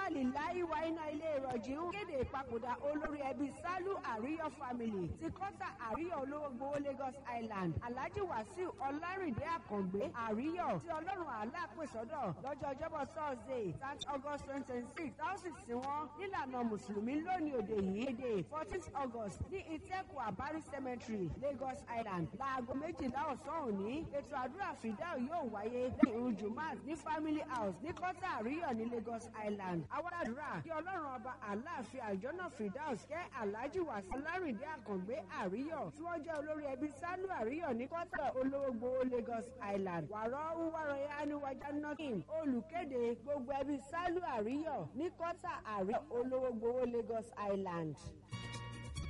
líláì wá iná ilé ìrọ̀jì ń kéde ìpapòdà olórí ẹbí sálú àríyọ family ti kọ́tà àríyọ olówó gbowó lagos island alhaji wasiu ọlárìndé àkàngbé àríyọ tí ọlọ́run àlá pèsọ́dọ̀ lọ́jọ́ ọjọ́bọ̀ thursday thirty august twenty twenty six táwọn sì wọ́n nílànà mùsùlùmí lónìí òde yìí èdè fourteenth august ní ìtẹ́kù àbárí cemetery lagos island láago méjìlá ọ̀sán òní ètò àdúrà fìdáù yóò wáyé ní ìrun jumat ní family house ní kọ́tà àríyọ̀ ní lagos island àwọn àdúrà kí ọlọ́run ọba aláàfin àjọ́nà fìdáùs kẹ́ alhaji wàsí ọlárìndé àkàngbé àríyọ̀ tí wọ́n jẹ́ olórí ẹbí sálú àríyọ̀ ní kọ́tà olówógbò lagos island wàrọ̀ wúwárọ̀ yá níwájú nọ́kìn olùkéde gbogbo ẹbí sálú àríyọ̀ ní kọ́tà àríyọ̀ olówógbò lagos island.